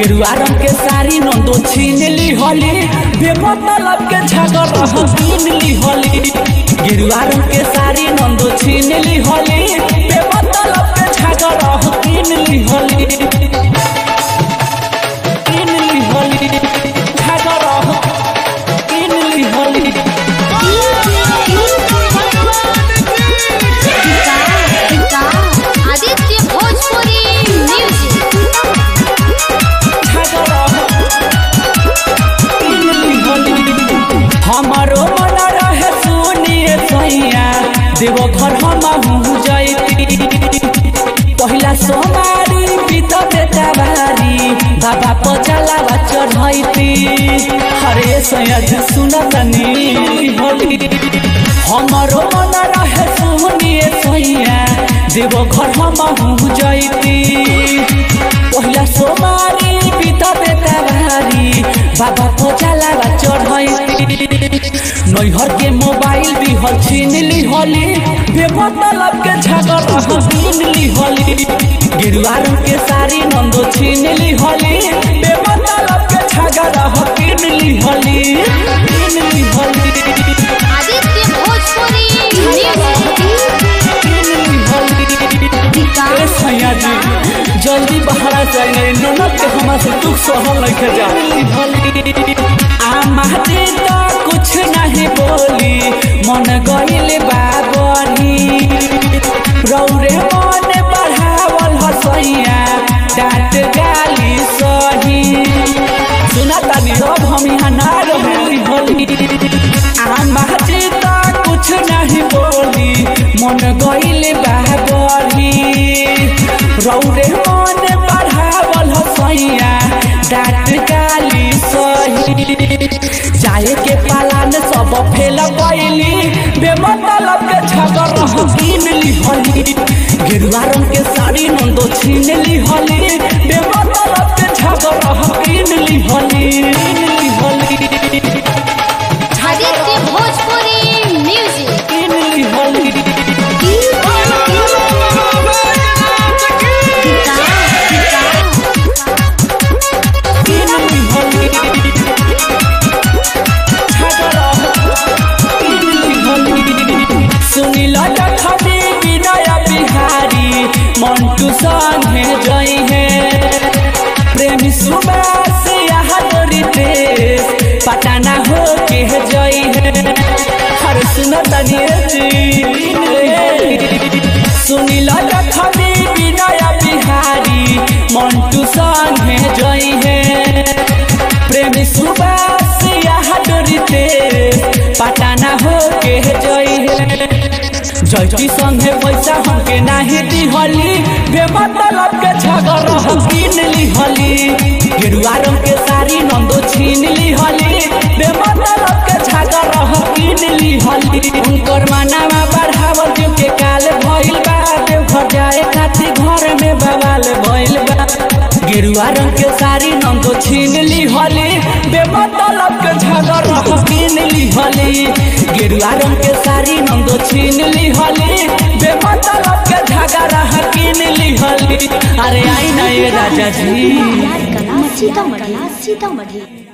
गेरुआ रंग के साड़ी नंदो छीन ली होली बेमतलब के झगड़ कीन ली होली गेरुआ रंग के साड़ी नंदो छीन ली होली बेमतलब के झगड़ कीन ली होली कीन ली होली झगड़ कीन ली होली आदित्य भोजपुरी म्यूजिक हमारो मन रहे सुनिए सैया देव घर हम जैती पहिला सोमारी बीत बेटाबारी बाबा पचला चढ़ैती हरे सैया जी सुनतनी होली हमारो मन रहे सुनिए सैया देव घर हम जैती पहिला सोमारी बीत बेटाबारी बाबा पचला चढ़ैती नैहर के मोबाइल भी हल छीन ली होली बेमतलब के झगड़ कीन ली होली गिरुआ रंग के साड़ी नंदो छीन ली होली बेमतलब के झगड़ कीन ली होली कीन ली होली आदित्य भोजपुरी म्यूजिक कीन ली होली ए सैया जी जल्दी बहरा जाए ननद के हमार से दुख सहल लेके जा आमा जी तो कुछ नहीं बोली मन गइल बाबरी रौरे मन बढ़ावल हसैया डांट गाली सही सुना तानी रब हम यहाँ ना रही होली आमा जी तो कुछ नहीं बोली मन गइल बाबरी रौरे मन बढ़ावल हसैया डांट गाली सही जाए के पालान सब फेल गइली बेमतलब के झगड़ कीन ली होली गेरुआ रंग के साड़ी नंदो छीन ली होली बेमतलब के झगड़ कीन ली होली कीन ली होली आदित्य भोजपुरी म्यूजिक कीन ली होली कीन ली होली झगड़ कीन ली होली सुनिल जखनी विनय बिहारी मंटू संगे जई है प्रेमी सुबास यहाँ तोरी देश पटाना हो के जई है हर सुन तनिए जी सुनिल जखनी विनय बिहारी मंटू संगे जई है प्रेमी सुबास यहाँ तोरी देश पटाना हो के जई है जैती संगे पैसा हमके नाही दिहली बेमतलब के झगड़ कीन ली हली गेरुआ रंग के साड़ी नंदो छीन ली हली बेमतलब के झगड़ कीन ली हली उनकर मानावा बढ़ावल जो के काल भइल बा देवघर जाए खातिर घर में बवाल भइल बा गेरुआ रंग के साड़ी नंदो छीन ली हली बेमतलब के झगड़ कीन ली हली गेरुआ रंग के साड़ी नंदो छीन ली हली बेमतलब के झगड़ा कीन ली हली अरे आई ना ये राजा जी कला सीतामढ़ी सीतामढ़ी